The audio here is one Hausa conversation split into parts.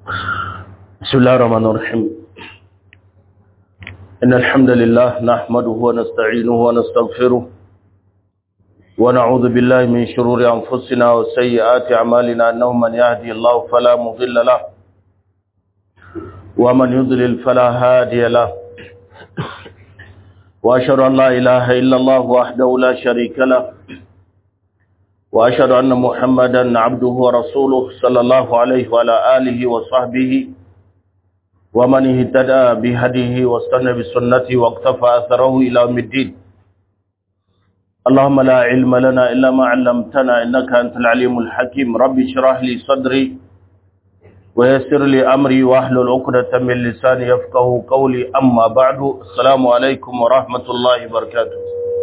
بسم الله الرحمن الرحيم إن الحمد لله نحمده ونستعينه ونستغفره ونعوذ بالله من شرور أنفسنا وسيئات أعمالنا أنه من يهدي الله فلا مضل له ومن يضلل فلا هادي له وأشهد أن لا إله إلا الله وحده لا شريك له وأشهد أن محمدا عبده ورسوله صلى الله عليه وعلى آله وصحبه ومن اهتدى بهديه واستنى بسنته واقتفى أثره إلى يوم الدين اللهم لا علم لنا إلا ما علمتنا إنك أنت العليم الحكيم ربي اشرح لي صدري ويسر لي أمري واحلل عقدة من لساني يفقه قولي أما بعد السلام عليكم ورحمة الله وبركاته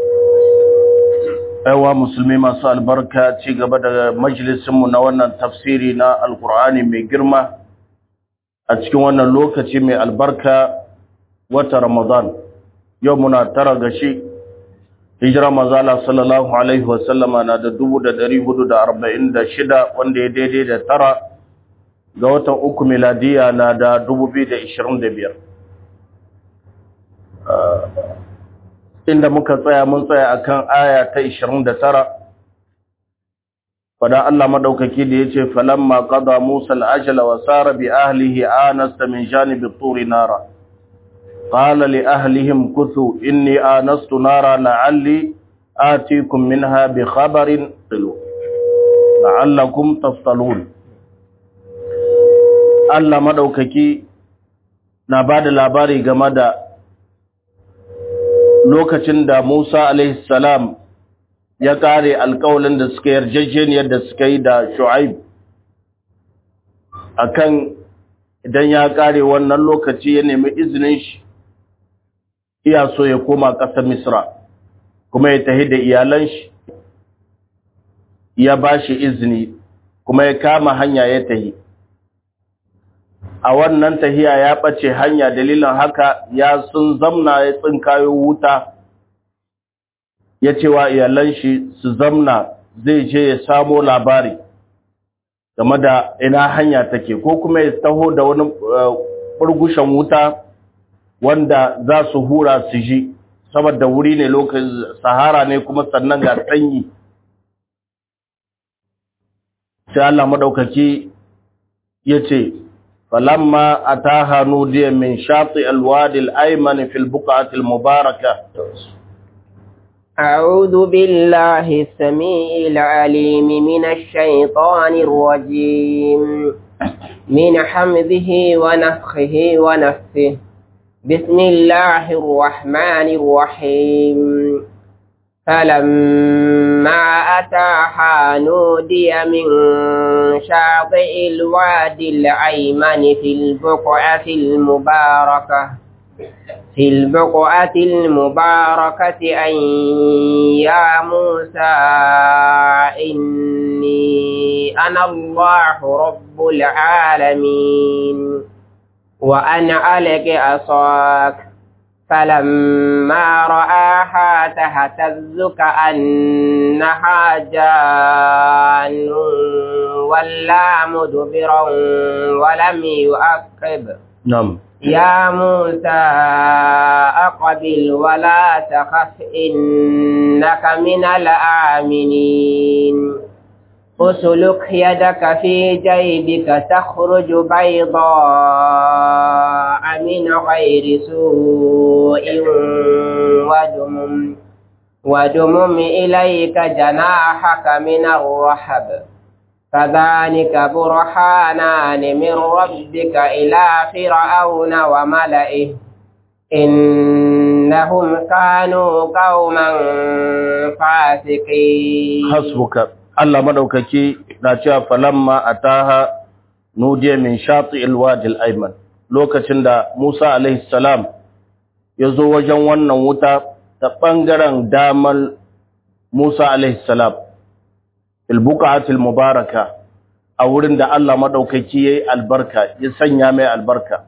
aiwa musulmi masu albarka ci gaba da majalisinmu na wannan tafsiri na alkur'ani mai girma a cikin wannan lokaci mai albarka wata ramadan yau muna tara ga shi hijira mazala sallallahu alaihi wasallama na da dubu da dari hudu da arba'in da shida wanda ya daidai da tara ga watan uku miladiya na da dubu biyu da ishirin da biyar inda muka tsaya mun tsaya akan aya ta 29 fada Allah madaukaki da yace falamma qada Musa al-ajala wa sara bi ahlihi anasta min janibi at-tur nara qala li ahlihim kuthu inni anastu nara la'alli atikum minha bi khabarin la'allakum taftalun Allah madaukaki na bada labari game da lokacin da Musa salam ya kare alkawalin da suka yarjejeniyar da suka yi da Shu'aib akan idan ya kare wannan lokaci ya nemi izinin shi iya so ya koma ƙasar Misra kuma ya tahi da iyalan shi ya bashi izini kuma ya kama hanya ya tahi a wannan tahiya ya ɓace hanya dalilin haka ya sun zamna ya tsinkayo wuta ya ce wa iyalan shi su zamna zai je ya samo labari game da ina hanya take ko kuma ya taho da wani burgushen wuta wanda za su hura su ji saboda wuri ne lokacin sahara ne kuma sannan ga sanyi sai Allah madaukaki ya ce فلما أتاها نودي من شاطئ الوادي الأيمن في البقعة المباركة أعوذ بالله السميع العليم من الشيطان الرجيم من حمده ونفخه ونفثه بسم الله الرحمن الرحيم فلما أتاها نودي من شاطئ الوادي الأيمن في البقعة المباركة في البقعة المباركة أن يا موسى إني أنا الله رب العالمين وأن ألق أصاك فلما رآها تهتز كأنها جان ولا مدبرا ولم يؤقب نعم يا موسى أقبل ولا تخف إنك من الآمنين اسلك يدك في جيبك تخرج بيضاء من غير سوء ودمم ودمم إليك جناحك من الرحب فذلك برهانان من ربك إلى فرعون وملئه إنهم كانوا قوما فاسقين حسبك Allah madaukaki na cewa falamma ataha nudiya min shati alwadi alayman lokacin da Musa alaihi salam ya zo wajen wannan wuta ta bangaren damal Musa alaihi salam fil buqatil mubaraka a wurin da Allah madaukaki yayi albarka ya sanya mai albarka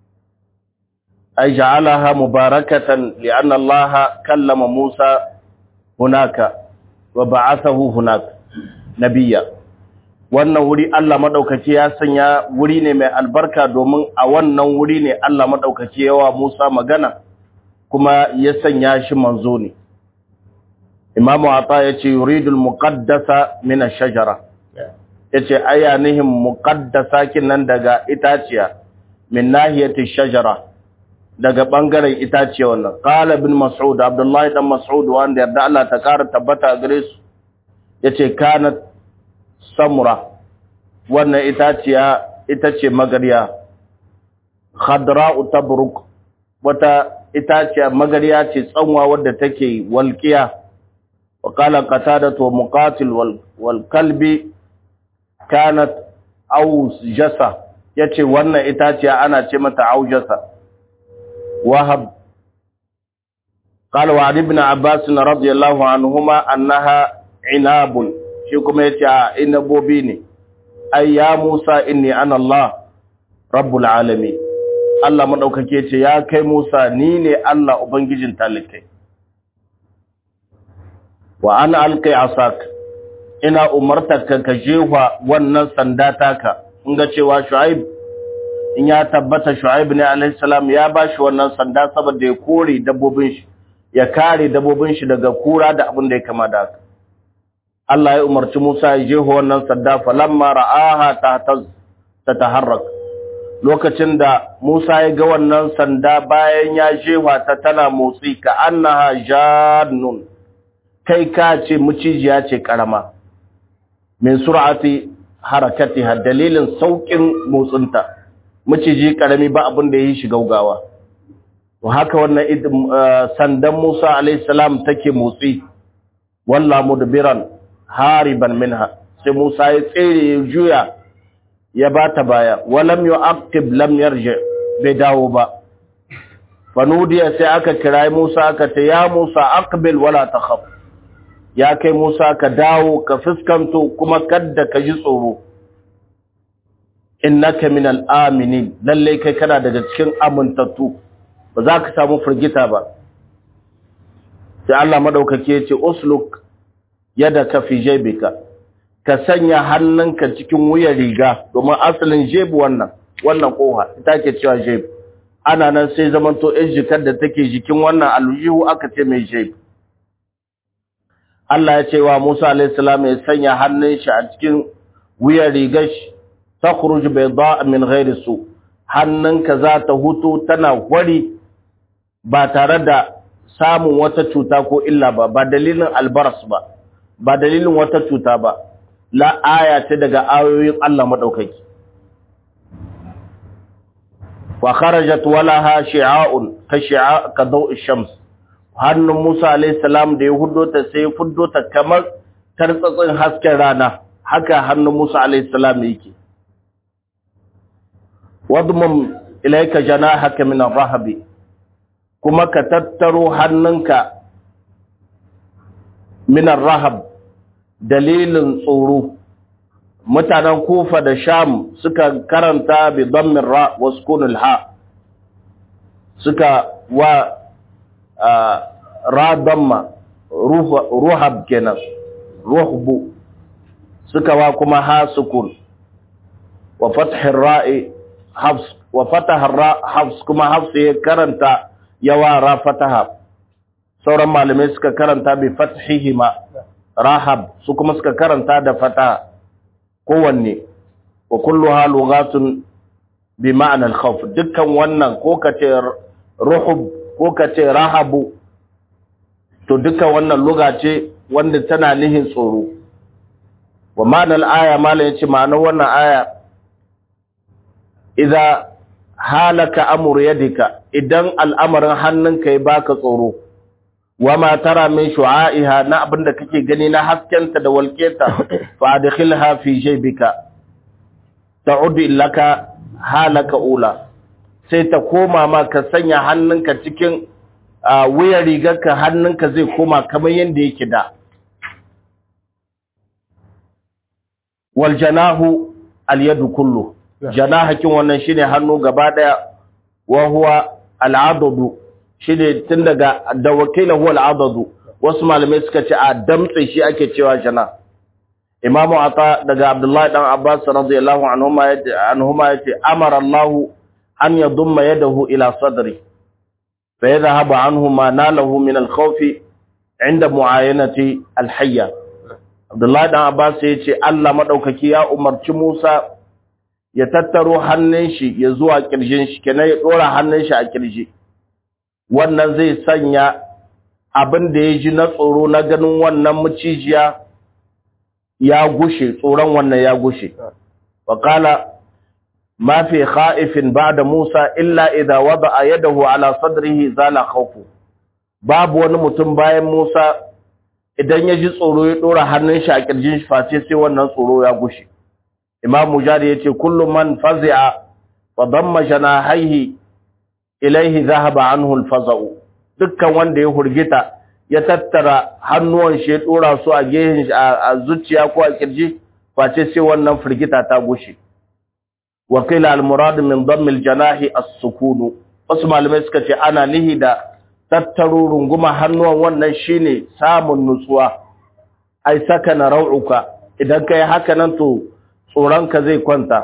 ay ja'alaha mubarakatan li'anna Allah kallama Musa hunaka wa ba'athahu hunaka nabiya wannan wuri Allah madaukaki ya sanya wuri ne mai albarka domin a wannan wuri ne Allah madaukaki yawa Musa magana kuma ya sanya shi manzo ne Imamu Ata yace yuridul muqaddasa min ash-shajara yace ayanihin muqaddasa kinan daga itaciya min nahiyati shajara daga bangaren itaciya wannan qala ibn mas'ud abdullahi dan mas'ud wanda yarda Allah ta kara tabbata gare su yace kanat samura wannan itaciya ita ce magariya khadra'u tabruk wata itaciya magariya ce tsanwa wadda take walqiya wa qala qatadatu muqatil wal, wal kalbi kanat aujasa yace wannan itaciya ana ce mata aujasa wahab قال وعن ابن عباس رضي الله عنهما أنها عناب shi kuma yace a inabobi ne ai ya Musa inni ana Allah rabbul alamin Allah madaukake ce ya kai Musa ni ne Allah ubangijin talikai wa ana alqi asak ina umartarka ka jefa wannan sanda taka in ga cewa Shu'aib in ya tabbata Shu'aib ne alaihi salam ya bashi wannan sanda saboda ya kore dabbobin shi ya kare dabbobin shi daga kura da abin da ya kama da haka Allah ya umarci Musa ya jeho wannan sadda falamma ra'aha tahtaz tataharrak lokacin da Musa ya ga wannan sanda bayan ya jefa ta tana motsi ka annaha jannun kai ka ce mucijiya ce karama min sur'ati harakatiha dalilin saukin motsinta muciji karami ba abin da yi shi gaugawa to haka wannan sandan Musa alayhi salam take motsi walla mudbiran hariban minha sai Musa ya tsere ya juya ya bata baya walam yu'aqib lam yarji bai dawo ba fanudiya sai aka kira Musa aka ce ya Musa aqbil wala takhaf ya kai Musa ka dawo ka fuskanto kuma kadda ka ji tsoro innaka minal aminin lalle kai kana daga cikin amintattu ba za ka samu firgita ba sai Allah madaukake ya ce usluk yadda ka fi jebika ka sanya hannunka cikin wuyan riga domin asalin jebu wannan wannan koha ita ke cewa jebu ana nan sai zamanto ɗin jikar da take jikin wannan aljihu aka ce mai jebu Allah ya ce wa Musa alaihi salam ya sanya hannun shi a cikin wuyan rigar shi takhruj bayda min ghairi su hannunka za ta hutu tana wari ba tare da samun wata cuta ko illa ba ba dalilin albaras ba ba dalilin wata cuta ba la aya ce daga ayoyin Allah madaukaki wa kharajat walaha shi'a'un ka shi'a ka daw'i shams hannun Musa alayhi salam da ya huddo ta sai fuddo ta kamar tartsatsin hasken rana haka hannun Musa alayhi salam yake wadmum ilayka janahaka min ar-rahbi kuma ka tattaro hannunka min ar-rahab dalilin tsoro mutanen kufa da sham suka karanta bi dammin ra wa sukunul ha suka wa ra damma ruhab kenan ruhbu suka wa kuma ha sukun wa fathir ra'i hafs wa fataha ra hafs kuma hafs ya karanta yawa ra fataha sauran malamai suka karanta bi fathihima rahab su kuma suka karanta da fataha kowanne wa kulluha lughatun bi ma'ana al-khawf dukkan wannan ko kace ruhub ko kace rahabu to dukkan wannan lugha ce wanda tana nihin tsoro wa ma'ana al-aya mala yace ma'anar wannan aya idza halaka amru yadika idan al'amarin hannunka ya baka tsoro wama tara min shu'a'iha na abinda kake gani na haskenta da walketa fa adkhilha fi jaybika ta'ud laka halaka ula sai ta koma ma ka sanya hannunka cikin wuyar rigarka hannunka zai koma kamar yanda yake da wal janahu al yadu kullu janahakin wannan shine hannu gaba daya wa huwa al adadu shi ne tun daga da wakila huwa al'adadu wasu malamai suka ce a damtse shi ake cewa jana imamu ata daga abdullahi dan abbas radiyallahu anhuma yace anhuma yace amara allah an yadumma yadahu ila sadri fa yadhhabu anhu ma nalahu min al-khawf inda muayanati al-hayya abdullahi dan abbas yace Allah madaukaki ya umarci Musa ya tattaro hannun shi ya zuwa kirjin shi kenan ya dora hannun shi a kirji wannan zai sanya abin da ya ji na tsoro na ganin wannan mucijiya ya gushe tsoron wannan ya gushe waƙala ma fi kha'ifin ba'da Musa illa idza wada'a yadahu ala sadrihi zala khawfu babu wani mutum bayan Musa idan ya ji tsoro ya dora hannun shi a kirjin shi face sai wannan tsoro ya gushe Imam Mujahid yace kullu man fazi'a fa damma janahaihi ilaihi dhahaba anhu al-faza'u dukkan wanda ya hurgita ya tattara hannuwan shi ya dora su a gehen shi a zuciya ko a kirji face sai wannan firgita ta gushe wa qila al murad min damm al janahi as sukun wasu malamai suka ce ana nihi da tattaro runguma hannuwan wannan shine samun nutsuwa ai sakana rau'uka idan kai haka nan to tsoronka zai kwanta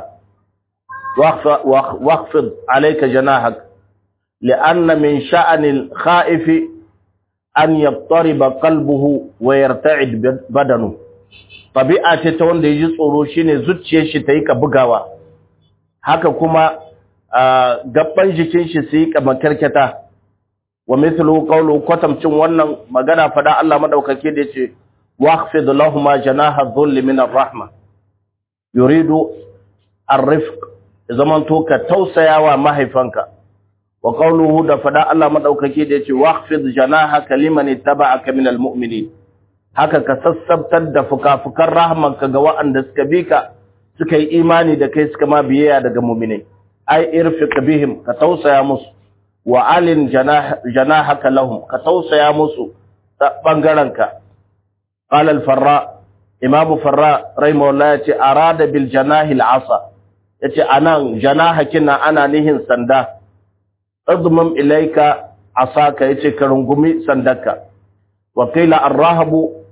waqfid alayka janahak لأن من شأن الخائف أن يضطرب قلبه ويرتعد بدنه طبيعة ta wanda yaji tsoro shine zuciyar shi ta yi ka bugawa haka kuma gabban jikin shi su yi ka makarkata wa mithlu qawlu kwatamcin wannan magana fada Allah madaukake da yace waqfid lahumma janaha dhulli min ar-rahma yuridu ar-rifq zaman to ka tausayawa mahaifanka wa qawluhu da fada Allah madaukake da yace waqfid janahaka liman ittaba'aka minal mu'minin haka ka sassabtar da fukafukan rahmanka ga waɗanda suka bi ka suka yi imani da kai suka ma biyayya daga mu'minai ai irfiq bihim ka tausaya musu wa alin janahaka lahum ka tausaya musu ta bangaren ka qala al farra imamu farra rahimahullah yace arada bil janahi al asa yace anan janahakin ana nihin sanda اضمم إليك عصاك يتك رنقمي سندك وقيل الرهب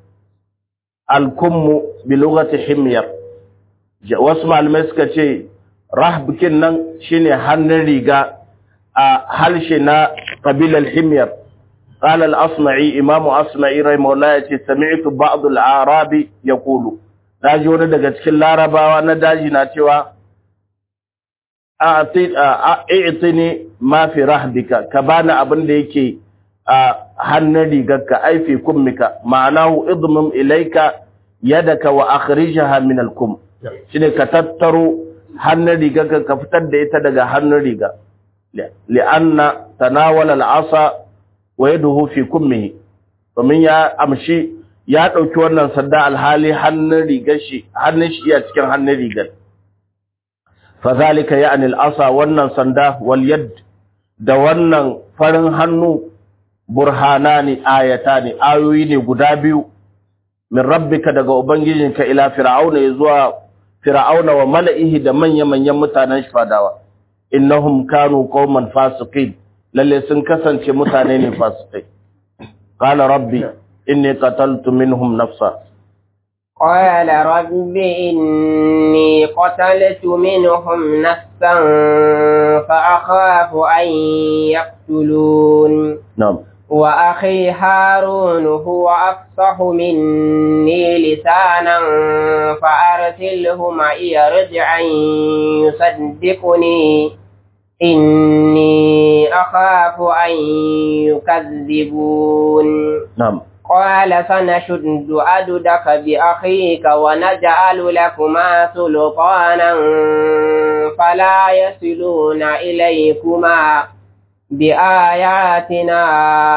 الكم بلغة حمير واسمع المسكة رهب كنن شيني هنريغا هلشنا قبيل الحمير قال الأصمعي إمام أصمعي رحمه الله سمعت بعض العرب يقول daji wani daga cikin larabawa na daji na cewa a'tini ma fi rahbika ka bani abin da yake a hannun rigarka ai fi kummika ma'anahu idmum ilayka yadaka wa akhrijha min al-kum shine ka tattaro hannun rigarka ka fitar da ita daga hannun riga li'anna tanawala al-asa wa yaduhu fi kummihi domin ya amshi ya dauki wannan sanda alhali hannun rigar shi hannun shi iya cikin hannun rigar fazalika ya'ni al-asa wannan sanda wal yad da wannan farin hannu burhanani ayatani ayoyi ne guda biyu min rabbika daga ubangijinka ila fir'auna zuwa fir'auna wa mala'ihi da manya-manyan mutanen shi fadawa innahum kanu qauman fasiqin lalle sun kasance mutane ne fasikai qala rabbi inni qataltu minhum nafsa قال رب إني قتلت منهم نفسا فأخاف أن يقتلون نعم وأخي هارون هو أفصح مني لسانا فأرسله معي رجعا يصدقني إني أخاف أن يكذبون نعم قال سنشد أددك بأخيك ونجعل لكما سلطانا فلا يصلون إليكما بآياتنا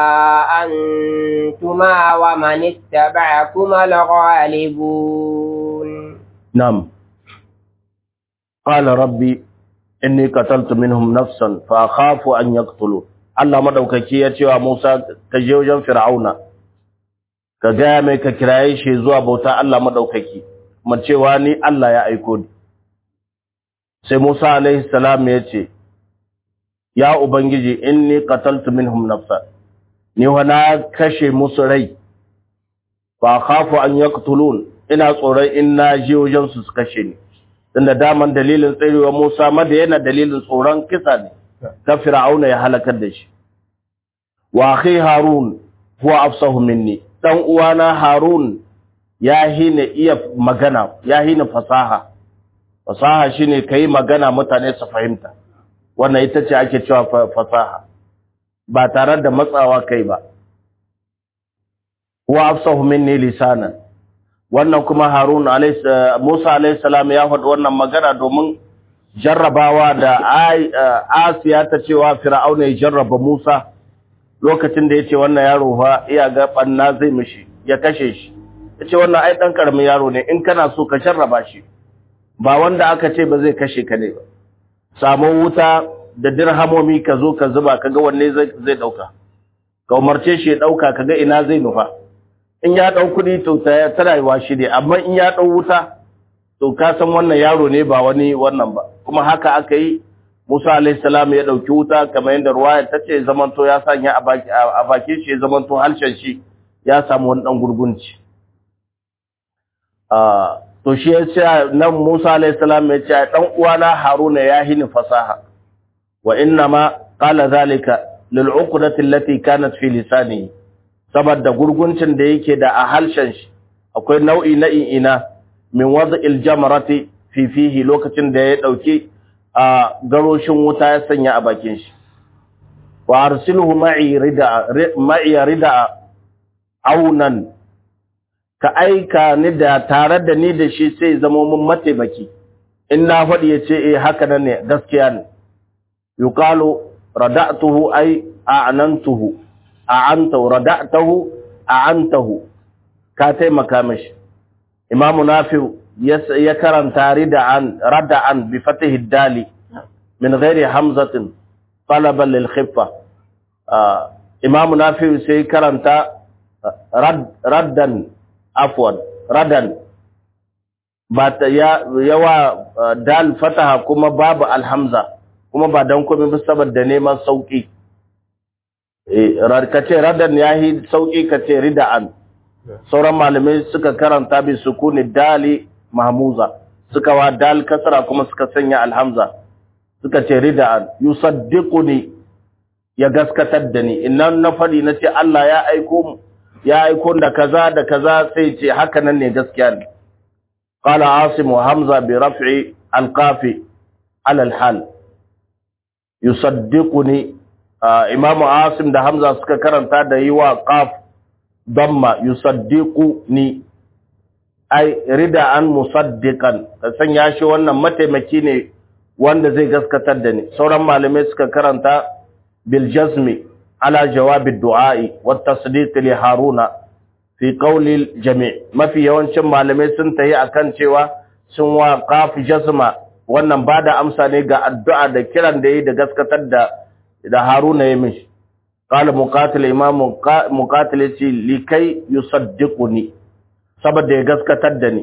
أنتما ومن اتبعكما الغالبون نعم قال ربي إني قتلت منهم نفسا فأخاف أن يقتلوا Allah madaukaki ya ce wa Musa ka je wajen Fir'auna ka gaya mai ka kiraye shi zuwa bauta Allah madaukaki kuma cewa ni Allah ya aiko ni sai Musa alaihi salam ya ce ya ubangiji inni qataltu minhum nafsa ni wana kashe musu rai fa khafu an yaqtulun ina tsoron in na je wajen su su kashe ni tunda daman dalilin tsarewa Musa madayana dalilin tsoron kisa ne ta fir'auna ya halakar da shi wa akhi harun huwa afsahu minni dan uwana harun ya hina iya magana ya hina fasaha fasaha shine kai magana mutane su fahimta wannan ita ce ake cewa fasaha ba tare da matsawa kai ba huwa afsahu minni lisanan wannan kuma harun alayhi musa alayhi salam ya faɗi wannan magana domin jarrabawa da asiya ta cewa fir'auna ya jarraba musa lokacin da ya ce wannan yaro fa iya ga banna zai mishi ya kashe shi ya ce wannan ai ɗan ƙaramin yaro ne in kana so ka jarraba shi ba wanda aka ce ba zai kashe ka ne ba samu wuta da dirhamomi ka zo ka zuba ka ga wanne zai ɗauka ka umarce shi ya ɗauka ka ga ina zai nufa in ya ɗau kuɗi to ta rayuwa shi ne amma in ya ɗau wuta to ka san wannan yaro ne ba wani wannan ba kuma haka aka yi Musa alayhi salam ya dauki wuta kamar yadda ruwaya tace zamanto ya sanya a baki a baki shi zamanto halshen shi ya samu wani dan gurgunci ah to shi ya ce nan Musa alayhi salam ya ce dan uwana Haruna ya hini fasaha wa inna ma qala zalika lil uqdati allati kanat fi lisanihi saboda gurguncin da yake da a halshen shi akwai nau'i na ina min wad'il jamrati fi fihi lokacin da ya dauki a garoshin wuta ya sanya a bakin shi wa arsilhu ma'i rida ma'i rida aunan ka aika ni da tare da ni da shi sai zama mun mataimaki in na faɗi ya ce eh haka nan ne gaskiya ne yuqalu rada'tuhu ay a'nantuhu a'antahu rada'tahu a'antahu ka taimaka mishi imamu nafi'u ya karanta rida'an rada'an bi fatihi dali min ghairi hamzatin talaban lil khiffa imamu nafi'u sai karanta raddan afwan radan ba ta yawa dal fataha kuma babu alhamza kuma ba dan komai ba saboda neman sauki eh kace radan yahi sauki kace rida'an sauran malamai suka karanta bi sukuni dali mahmuza suka wa dal kasra kuma suka sanya alhamza suka ce rida'an yusaddiquni ya gaskatar da ni innan na fadi nace Allah ya aiko mu ya aiko da kaza da kaza sai ce haka nan ne gaskiya ne qala asim wa hamza bi raf'i alqafi ala alhal yusaddiquni imamu asim da hamza suka karanta da yi wa qaf damma yusaddiquni ai rida an musaddiqan ka sanya shi wannan mataimaki ne wanda zai gaskatar da ni sauran malamai suka karanta bil jazmi ala jawabi du'a'i wat tasdiq li haruna fi qawli al jami' mafi yawancin malamai sun tayi akan cewa sun wa qaf jazma wannan bada amsa ne ga addu'a da kiran da yi da gaskatar da da haruna ya mishi qala muqatil imam muqatil ce likai yusaddiquni saboda ya gaskatar da ni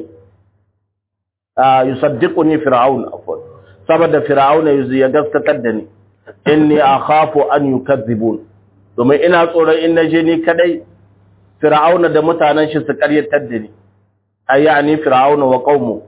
yusaddiquni fir'aun afwan saboda fir'auna ya gaskatar da ni inni akhafu an yukazzibun domin ina tsoron in naje ni kadai fir'auna da mutanen shi su karyatar da ni ayani fir'auna wa qaumu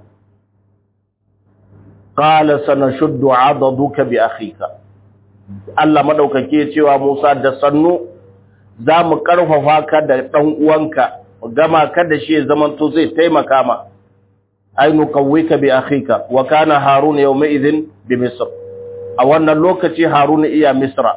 qala sanashuddu 'adaduka bi akhika Allah madaukake cewa Musa da sannu za mu karfafa ka da dan uwanka gama ka da shi zaman to zai taimaka ma ay nuqawwika bi akhika wa kana harun yawma idhin bi misr a wannan lokaci harun iya misra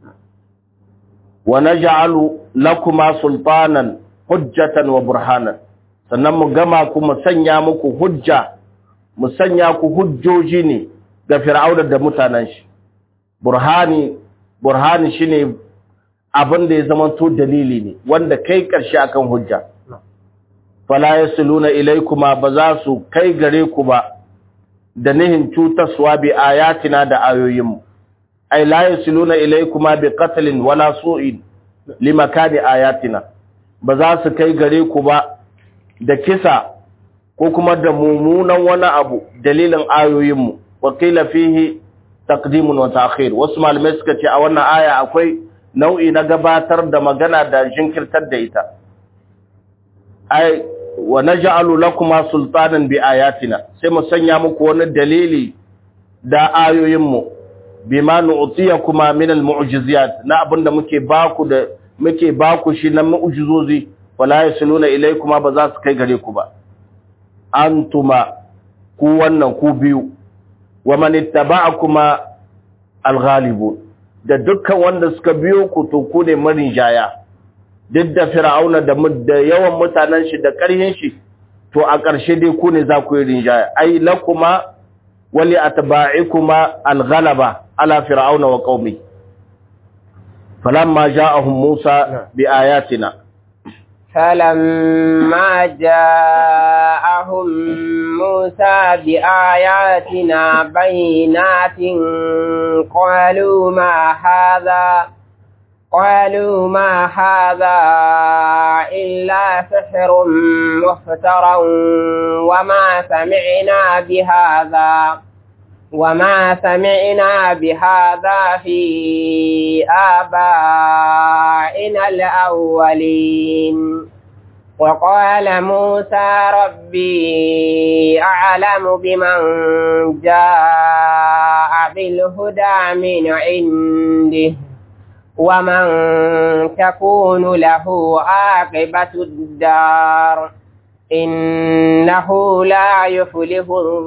wa naj'alu lakuma sultanan hujjatan wa burhanan sannan mu gama ku mu sanya muku hujja mu sanya ku hujjoji ne ga fir'auna da mutanen shi burhani burhani shine abin da ya zama to dalili ne wanda kai karshe akan hujja fala yasluna ilaykuma ba za su kai gare ku ba da nihin cutaswa bi ayatina da ayoyinmu ay la yasluna ilaykuma bi qatlin wala su'in limakani ayatina ba za su kai gare ku ba da kisa ko kuma da mumunan wani abu dalilin ayoyinmu wa qila fihi taqdimun wa ta'khir wasu malamai suka ce a wannan aya akwai nau'i na gabatar da magana da jinkirtar da ita ai wa naj'alu lakuma sultanan bi ayatina sai mu sanya muku wani dalili da ayoyin mu bima nu'tiyakuma min al-mu'jizat na abinda muke baku da muke baku shi na mu'jizozi wala yasluna ilaykuma ba za su kai gare ku ba antuma ku wannan ku biyu wa man ittaba'akuma al-ghalibun da dukkan wanda suka biyo ku to ku ne marin jaya duk da fir'auna da da yawan mutanen shi da ƙarhin shi to a ƙarshe dai ku ne za ku yi rinjaya ai lakuma wali atba'ikuma al-ghalaba ala fir'auna wa qaumi falamma ja'ahum musa bi ayatina فلما جاءهم موسى بآياتنا بينات قالوا ما هذا قالوا ما هذا إلا سحر مفترى وما سمعنا بهذا وما سمعنا بهذا في آبائنا الأولين وقال موسى ربي أعلم بمن جاء بالهدى من عنده ومن تكون له عاقبة الدار إنه لا يفلح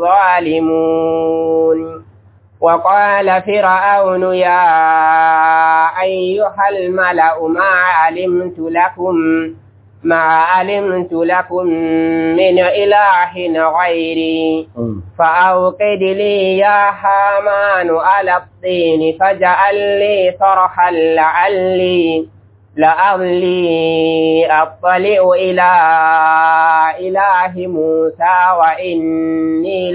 الظالمون وقال فرعون يا أيها الملأ ما علمت لكم ما علمت لكم من إله غيري فأوقد لي يا حامان على الطين فاجعل لي صرحا لعلي لعلي أطلع إلى إله موسى وإني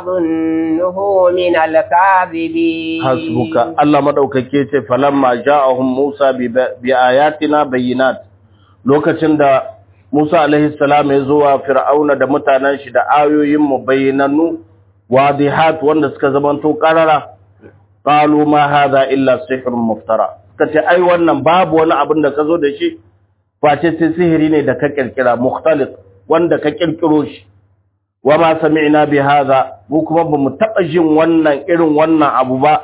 لأظنه من الكاذبين حسبك الله مدوكake ce falamma ja'ahum Musa bi ayatina bayyinat lokacin da Musa alaihi salam ya zo wa Fir'auna da mutanen shi da ayoyin mu bayyinannu wadihat wanda suka zamanto qarara qalu ma hadha illa sihrun muftara suka ce ai wannan babu wani abin da ka zo da shi face sai sihiri ne da ka kirkira mukhtalif wanda ka kirkiro shi wa ma sami'na bi hadha mu kuma bamu taba jin wannan irin wannan abu ba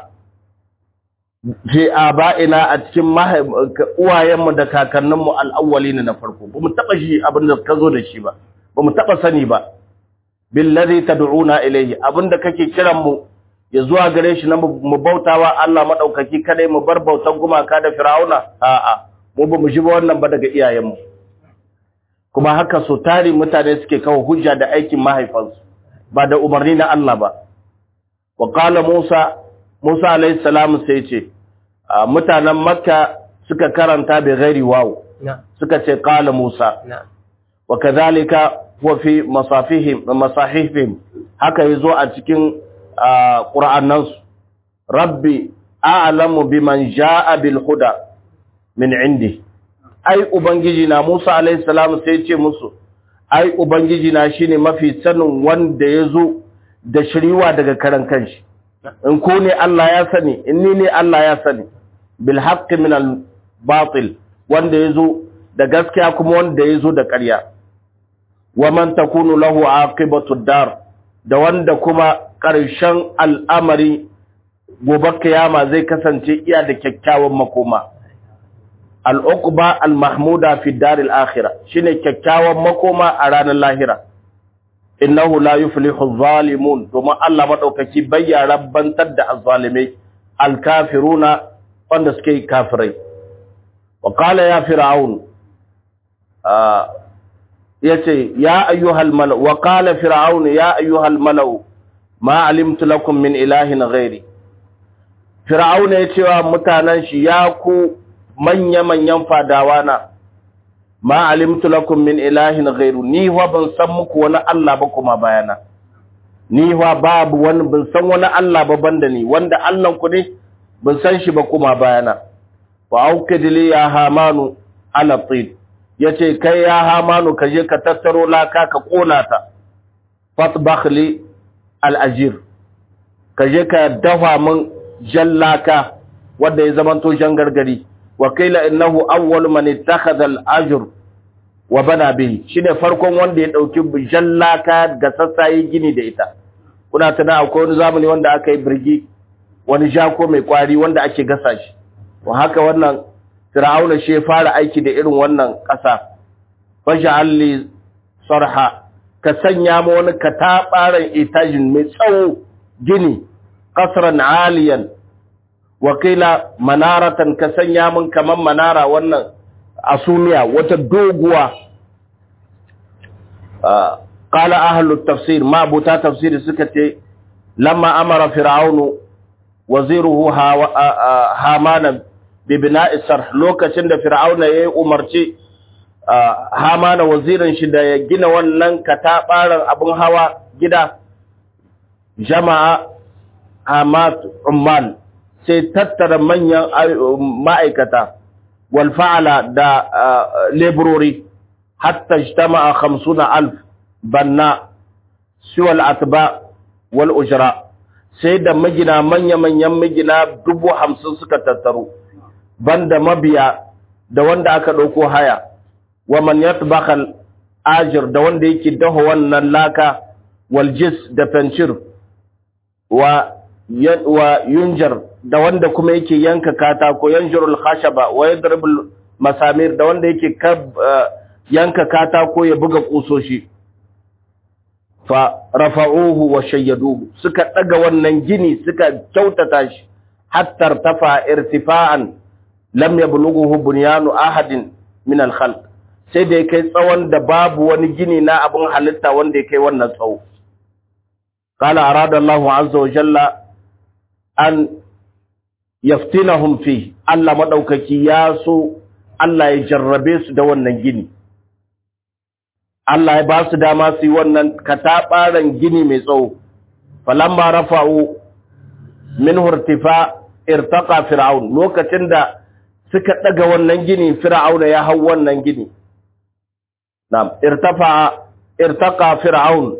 fi aba'ina a cikin uwayenmu da kakanninmu al'awwalin na farko bamu taba ji abin da ka zo da shi ba bamu taba sani ba billazi tad'una ilayhi abinda kake kiran mu ya zuwa gare shi na mu bautawa Allah madaukaki kadai mu bar bautan gumaka da Firauna a'a mu ba mu ji ba wannan ba daga iyayenmu kuma haka so tari mutane suke kawo hujja da aikin mahaifansu ba da umarni na Allah ba wa qala Musa Musa alayhi salam sai ce mutanen Makka suka karanta bi ghairi waw suka ce qala Musa wa kadhalika wa fi masafihim masahifihim haka yazo a cikin ƙura'annansu rabbi a'lamu biman ja'a bil huda min indi ai ubangiji na Musa alayhi salam sai ce musu ai ubangiji na shine mafi sanin wanda yazo da shiriwa daga karan kanshi in ko ne Allah ya sani in ni ne Allah ya sani bil haqqi min al batil wanda yazo da gaskiya kuma wanda yazo da ƙarya wa man takunu lahu aqibatu dar da wanda kuma ƙarshen al'amari gobe kiyama zai kasance iya da kyakkyawan makoma. Al'ukuba al-Mahmuda fi daril akhira shi ne kyakkyawan makoma a ranar lahira. Innahu la yuflihu zalimun domin Allah maɗaukaki bayya rabbantar da azzalimai alkafiruna wanda suke kafirai. Wa ƙala ya fir'aun ya ce, Ya ayyuhal mala'u, wa ƙala fir'aun ya ayyuhal mala'u, ma alimtu lakum min ilahin ghairi fir'auna ya cewa mutanen shi ya ku manya-manyan fadawa na ma alimtu lakum min ilahin ghairu ni wa ban san muku wani Allah ba kuma bayana ni wa babu wani ban san wani Allah ba banda ni wanda Allah ku ne ban san shi ba kuma bayana wa aukidli ya hamanu ala tin yace kai ya hamanu ka je ka tattaro laka ka kona ta fatbakh li al'ajir, ka je ka dafa min jallaka wadda ya zamanto jan gargari, wakila innahu awwal man ittakhadha al-ajr wa bana bihi shine farkon wanda ya dauki jallaka ga sassaye gini da ita kuna tana akwai wani zamani wanda aka yi birgi wani jako mai kwari wanda ake gasa shi to haka wannan fir'auna shi ya fara aiki da irin wannan ƙasa faj'al li sarha ka sanya ma wani katabaran itajin mai tsawo gini qasran aliyan wa qila manaratan ka sanya min kaman manara wannan asumiya wata doguwa qala ahlu tafsir ma buta tafsiri suka ce lamma amara fir'aunu waziruhu hamana bi bina'i sarh lokacin da fir'auna yayi umarci hamana wazirin shi da ya gina wannan katabaran abun hawa gida jama'a hamat umman sai tattara manyan ma'aikata wal fa'ala da laborori hatta ijtama'a 50000 banna siwal atba wal ujra sai da magina manya-manyan magina dubu hamsin suka tattaru banda mabiya da wanda aka ɗauko haya wa man yatbakal ajir da wanda yake daho wannan laka wal jis da fencir wa wa yunjar da wanda kuma yake yanka katako yanjurul khashaba wa yadribul masamir da wanda yake yanka katako ya buga kusoshi fa rafa'uhu wa shayyaduhu suka daga wannan gini suka kyautata shi hatta tafa irtifa'an lam yablughuhu bunyanu ahadin min al-khalq sai da kai tsawon da babu wani gini na abun halitta wanda ya kai wannan tsawo qala arada Allahu azza wa jalla an yaftinahum fi Allah madaukaki ya so Allah ya jarrabe su da wannan gini Allah ya ba su dama su yi wannan kataɓaren gini mai tsawo. Falamma rafa'u min hurtifa irtaqa fir'aun lokacin da suka ɗaga wannan gini fir'auna ya hau wannan gini. Na'am, irtafa irtaqa fir'aun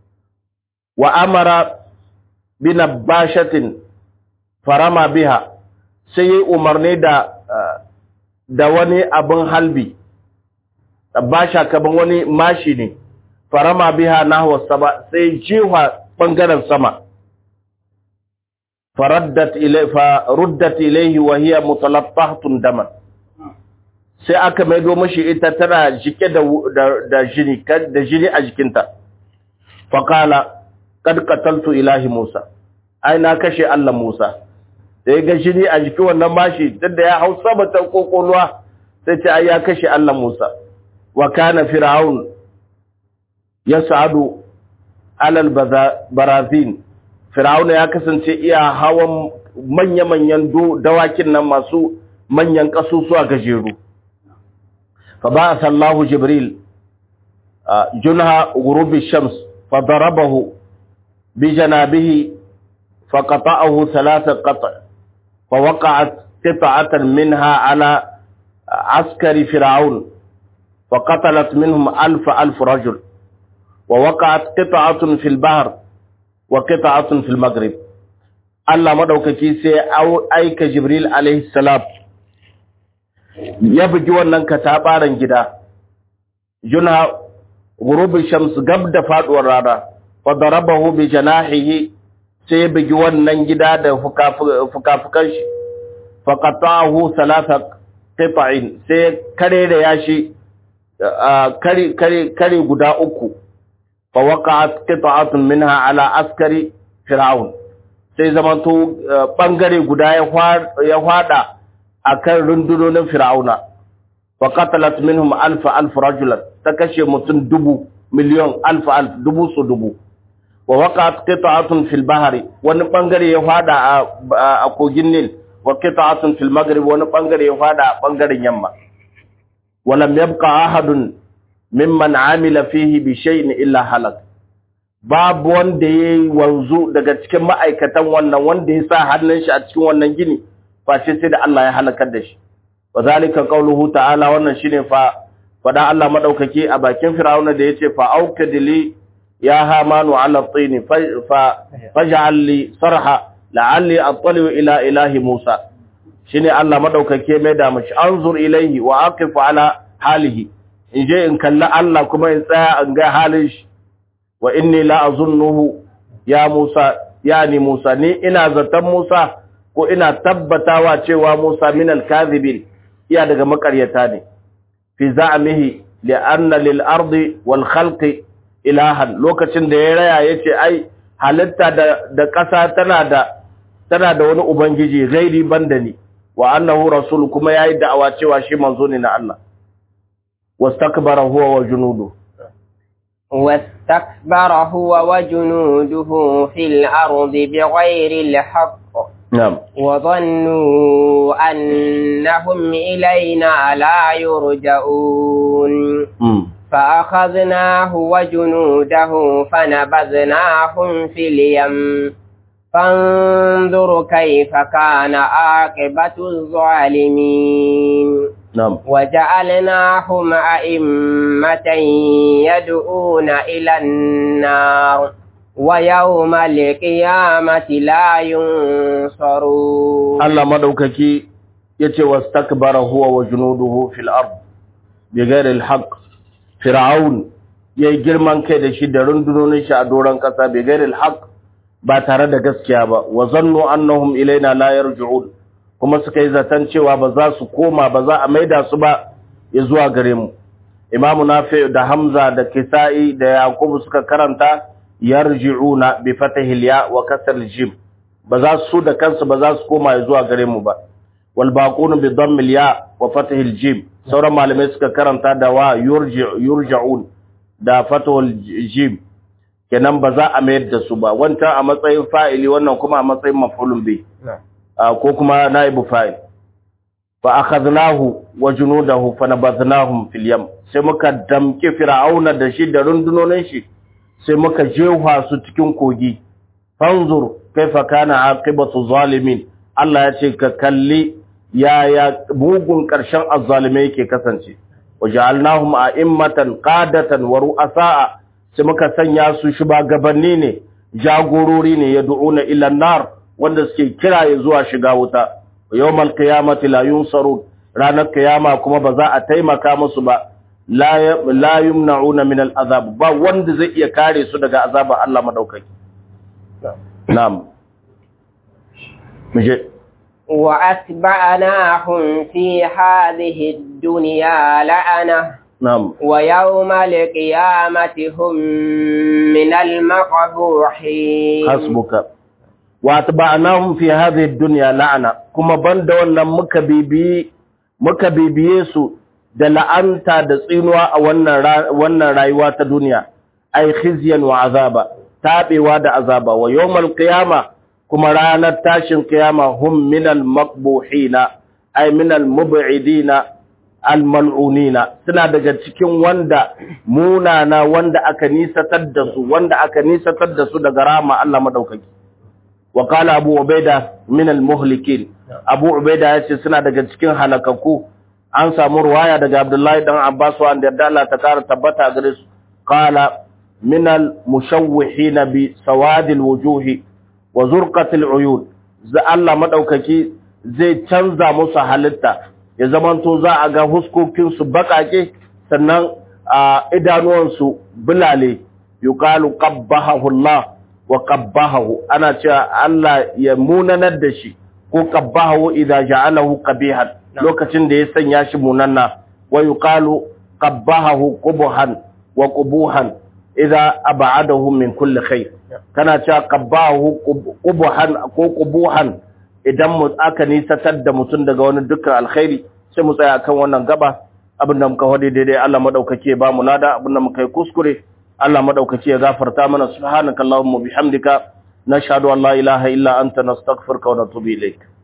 wa amara bi nabashatin farama biha sai yi umarni da da wani abin halbi. basha kaman wani mashi ne farama biha nahwa sama sai jiwa bangaren sama faraddat ilay fa ruddat ilayhi wa hiya mutalaffahatun daman sai aka maido mishi ita tana jike da da jini da jini a jikinta fa qala kad qataltu ilahi musa ai na kashe Allah Musa da ya ga jini a jikin wannan mashi duk da ya hau sama ta kokoluwa sai ce ai ya kashe Allah Musa wa kana fir'aun yas'adu alal barazin fir'aun ya kasance iya hawan manya-manyan dawakin nan masu manyan kasusuwa gajeru fa ba'atha Allahu Jibril junha ghurubi shams fa darabahu bi janabihi fa qata'ahu thalatha qata' fa waqa'at qita'atan minha ala askari fir'aun فقتلت منهم ألف ألف رجل ووقعت قطعة في البحر وقطعة في المغرب الله مدوكaki sai aika Jibril alaihi salam ya bugi wannan katabaran gida juna ghurubi shams gab da faduwar rana fa darabahu bi janahihi sai bugi wannan gida da fukafukan shi fa qata'ahu thalatha qita'in sai kare da yashi kare kare kare guda uku fa waqa'at qita'atun minha ala askari fir'aun sai zamanto bangare guda ya hwada akan rundunonin fir'auna fa qatalat minhum alf alf rajulan ta kashe mutum dubu miliyon alf alf dubu su dubu wa waqa'at qita'atun fil bahri wani bangare ya hwada a kogin nil wa qita'atun fil maghrib wani bangare ya hwada a bangaren yamma ولم يبقى أحد ممن عمل فيه بشيء إلا هلك babu wanda ya yi wanzu daga cikin ma'aikatan wannan wanda ya sa hannun shi a cikin wannan gini face sai da Allah ya halakar da shi wa zalika qauluhu ta'ala wannan shine fa fada Allah madaukake a bakin Fir'auna da yace fa aukadili ya hamanu ala tini fa faj'al li sarha la'alli attali ila ilahi Musa shine Allah madaukake mai da mashi anzur ilaihi wa aqif ala halihi in je in kalli Allah kuma in tsaya in ga halin shi wa inni la azunnuhu ya Musa yani Musa ni ina zaton Musa ko ina tabbatawa cewa Musa min al-kadhibin iya daga makaryata ne fi za'mihi li'anna lil ardi wal khalqi ilahan lokacin da ya raya yace ai halitta da da ƙasa tana da tana da wani ubangiji gairi banda ni wa annahu rasul kuma yayi da'awa cewa shi manzo ne na Allah wastakbara huwa wa junudu واستكبر هو وجنوده في الأرض بغير الحق na'am وظنوا أنهم إلينا لا يرجعون mm. فأخذناه وجنوده فنبذناهم في اليم فانظر كيف كان عاقبة الظالمين na'am وجعلناهم أئمة يدعون إلى النار ويوم القيامة لا ينصرون Allah madaukaki yace wastakbara huwa wa junuduhu fil ard bighairi alhaq fir'aun yayi girman kai da shi da rundunonin shi a doran kasa bighairi alhaq ba tare da gaskiya ba wa zannu annahum ilaina la yarji'un kuma suka yi zaton cewa ba za su koma ba za a maida su ba ya zuwa gare mu imamu nafi da hamza da kisa'i da yakubu suka karanta yarji'una bi fatahil ya wa kasr jim ba za su da kansu ba za su koma ya zuwa gare mu ba wal baquna bi dhammil ya wa fatahil jim sauran malamai suka karanta da wa yurja'un da fatahul jim kenan ba za a mayar da su ba wancan a matsayin fa'ili wannan kuma a matsayin maf'ulun bi ko kuma naibu fa'il fa akhadnahu wa junudahu fa nabadhnahum fil yam sai muka damke fir'auna da shi da rundunonin shi sai muka jefa su cikin kogi fanzur kaifa kana aqibatu zalimin Allah ya ce ka kalli yaya bugun karshen azzalimai yake kasance waja'alnahum a'immatan qadatan wa ru'asa'a sai muka sanya su shugabanni ne jagorori ne yad'una ila nar wanda suke kira ya zuwa shiga wuta yawmal qiyamati la yunsarun ranar kiyama kuma ba za a taimaka musu ba la yumna'una min al'azab ba wanda zai iya kare su daga azabar Allah madaukaki na'am muje وأتبعناهم في هذه الدنيا لعنة na'am ويوم القيامة هم من المقبوحين hasbuka wa atba'nahum fi hadhihi ad-dunya la'ana kuma banda wannan muka bibiye muka bibiye su da la'anta da tsinuwa a wannan ra- wannan rayuwa ta duniya ay khizyan wa azaba tabewa da azaba wa yawmal qiyama kuma ranar tashin qiyama hum minal maqbuhina ay minal mub'idina al mal'unina suna daga cikin wanda munana wanda aka nisatar da su wanda aka nisatar da su daga rama Allah madaukaki wa qala abu ubaida min al muhlikin abu ubaida yace suna daga cikin halakaku an samu ruwaya daga abdullahi dan abbas wanda yadda Allah ta kara tabbata gare su qala min al mushawwihin bi sawad al wujuh wa zurqat al uyun za Allah madaukaki zai canza musu halitta ya zamanto za a ga huskokin su bakake sannan a idanuwan su bulale yuqalu qabbahu Allah wa qabbahu ana cewa Allah ya munanar da shi ko qabbahu idza ja'alahu qabihan lokacin da ya sanya shi munanna wa yuqalu qabbahu qubhan wa qubuhan idza ab'adahu min kulli khair kana cewa qabbahu qubhan ko qubuhan idan mu aka nisatar da mutum daga wani dukkan alkhairi sai mu tsaya kan wannan gaba abinda muka hade daidai Allah madaukake ba mu lada abinda muka yi kuskure Allah madaukaki ya gafarta mana subhanakallahumma bihamdika nashhadu an la ilaha illa anta nastaghfiruka wa natubu ilaik